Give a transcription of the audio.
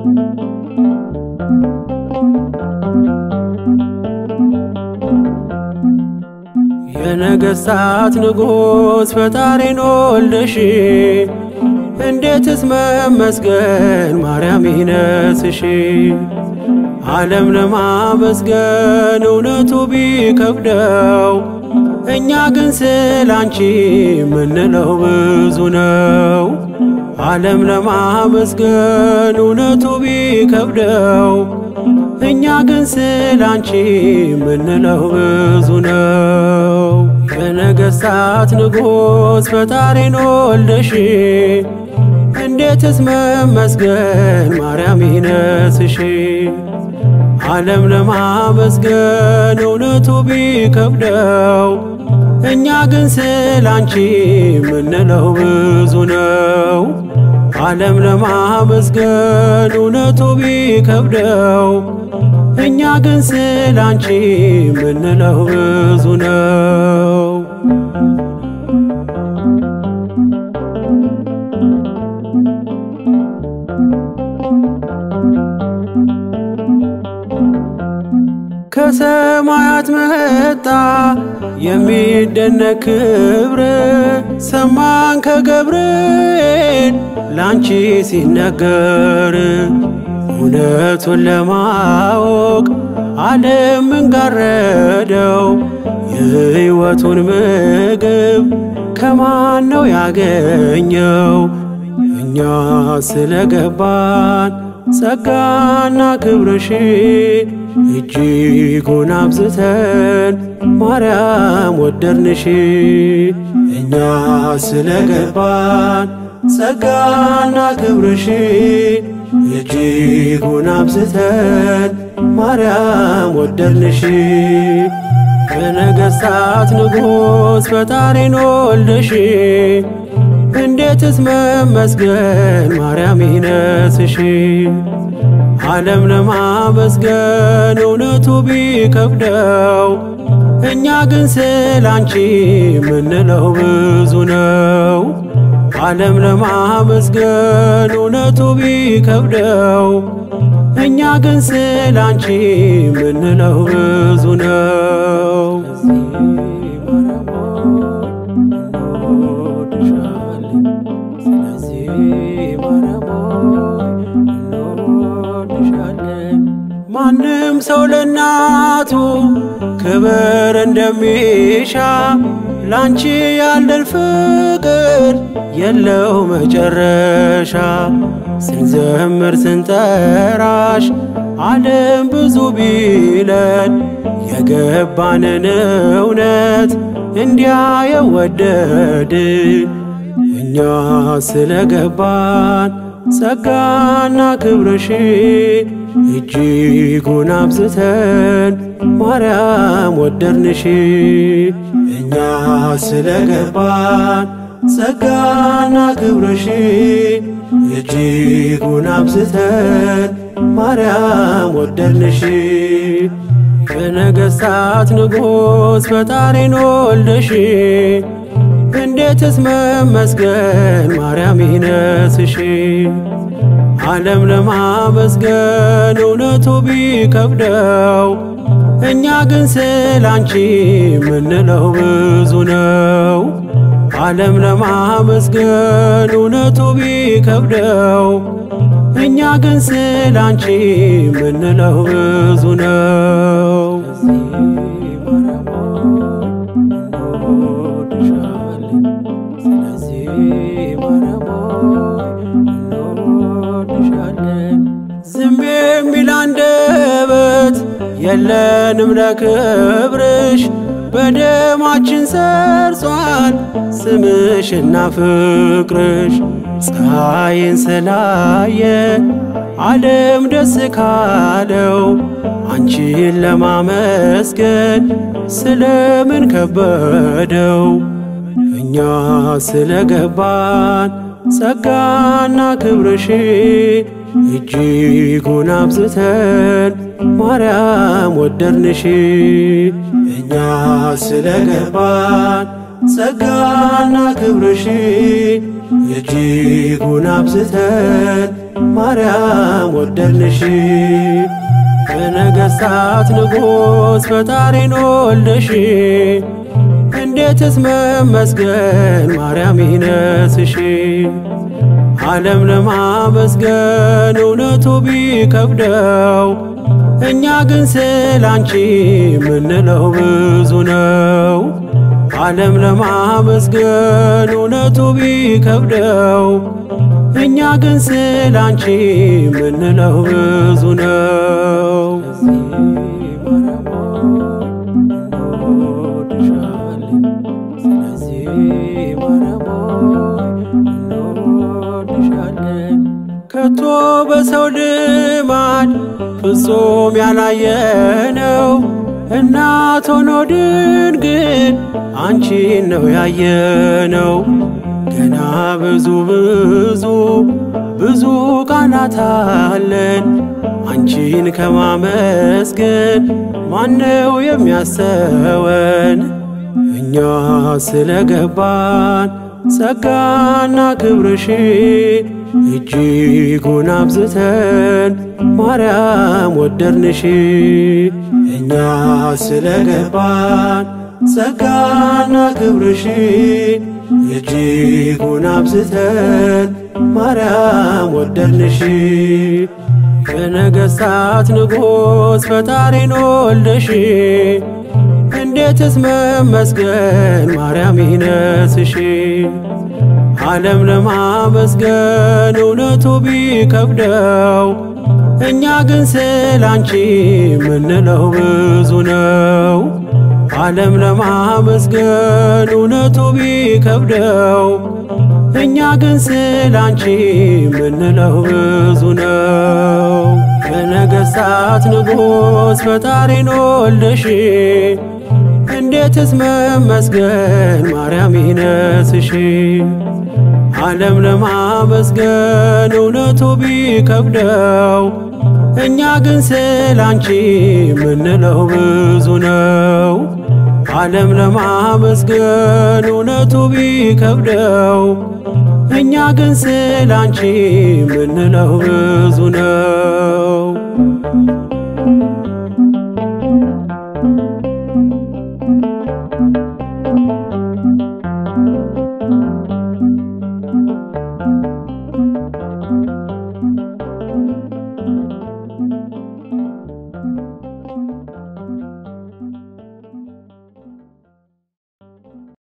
የነገሥታት ንጉሥ ፈጣሪን ወልደሽ እንዴትስ መመስገን ማርያም ይነስሽ ዓለም ለማመስገን እውነቱ ቢከብደው እኛ ግን ስላንቺ ምንለው ብዙ ነው። ዓለም ለማመስገን እውነቱ ቢከብደው እኛ ግን ስላንቺ ምንለው ብዙ ነው። የነገሥታት ንጉሥ ፈጣሪን ወልደሽ እንዴትስ መመስገን ማርያም ይነስሽ ዓለም ለማመስገን እውነቱ ቢከብደው እኛ ግን ስላንቺ ምንለው ብዙ ነው። ዓለም ለማመስገን እውነቱ ቢከብደው እኛ ግን ስላንቺ ምንለው ብዙ ነው። ከሰማያት መጣ የሚደነቅ ክብር ሰማን ከገብርኤል ላንቺ ሲነገር እውነቱን ለማወቅ ዓለም እንጋረደው የሕይወቱን ምግብ ከማን ነው ያገኘው? እኛ ስለገባን ጸጋና ክብርሽ እጅጉን አብዝተን ማርያም ወደድንሽ። እኛ ስለገባን ጸጋና ክብርሽ እጅጉን አብዝተን ማርያም ወደድንሽ። የነገሥታት ንጉሥ ፈጣሪን ወልደሽ እንዴትስ መመስገን ማርያም ይነስሽ ዓለም ለማመስገን እውነቱ ቢከብደው እኛ ግን ስላንቺ ምንለው ብዙ ነው። ዓለም ለማመስገን እውነቱ ቢከብደው እኛ ግን ስላንቺ ምንለው ብዙ ነው። ማንም ሰው ለእናቱ ክብር እንደሚሻ ላንቺ ያለን ፍቅር የለው መጨረሻ። ስንዘምር ስንጠራሽ ዓለም ብዙ ቢለን የገባንን እውነት እንዲያ የወደድ እኛ ስለገባን ጸጋና ክብርሽ እጅጉን አብዝተን ማርያም ወደድንሽ። እኛ ስለገባን ጸጋና ክብርሽ እጅጉን አብዝተን ማርያም ወደድንሽ። የነገሥታት ንጉሥ ፈጣሪን ወልደሽ እንዴትስ መመስገን ማርያም ይነስሽ ዓለም ለማመስገን እውነቱ ቢከብደው እኛ ግን ስላንቺ ምንለው ብዙ ነው። ዓለም ለማመስገን እውነቱ ቢከብደው እኛ ግን ስላንቺ ምንለው ብዙ ነው። ዝም የሚል አንደበት የለንም ለክብርሽ በደማችን ሰርጿል ስምሽና ፍቅርሽ ፀሐይን ስላየ ዓለም ደስ ካለው አንቺን ለማመስገን ስለምን ከበደው? እኛ ስለገባን ጸጋና ክብርሽ እጅጉን አብዝተን ማርያም ወደድንሽ። እኛ ስለገባን ጸጋና ክብርሽ እጅጉን አብዝተን ማርያም ወደድንሽ በነገሥታት ንጉሥ ፈጣሪን ወልደሽ እንዴትስ መመስገን ማርያም ይነስሽ ዓለም ለማመስገን እውነቱ ቢከብደው እኛ ግን ስላንቺ ምንለው ብዙ ነው። ዓለም ለማመስገን እውነቱ ቢከብደው እኛ ግን ስላንቺ ምንለው ብዙ ነው። ስለዚህ ማርያም እንወድሻለን። ከቶ በሰው ልማድ ፍጹም ያላየነው እናት ሆኖ ድንግል አንቺን ነው ያየነው። ገና ብዙ ብዙ ብዙ ቃላት አለን አንቺን ከማመስገን ማነው የሚያሰወን? እኛ ስለገባን ጸጋና ክብርሽ እጅጉን አብዝተን ማርያም ወደድንሽ። እኛ ስለገባን ጸጋና ክብርሽ እጅጉን አብዝተን ማርያም ወደድንሽ። የነገሥታት ንጉሥ ፈጣሪን ወልደሽ እንዴትስ መመስገን ማርያም ይነስሽ ዓለም ለማመስገን እውነቱ ቢከብደው እኛ ግን ስላንቺ ምንለው ብዙ ነው። ዓለም ለማመስገን እውነቱ ቢከብደው እኛ ግን ስላንቺ ምንለው ብዙ ነው። የነገሥታት ንጉሥ ፈጣሪን ወልደሽ እንዴትስ መመስገን ማርያም ይነስሽ ዓለም ለማመስገን እውነቱ ቢከብደው እኛ ግን ስላንቺ ምንለው ብዙ ነው። ዓለም ለማመስገን እውነቱ ቢከብደው እኛ ግን ስላንቺ ምንለው ብዙ ነው።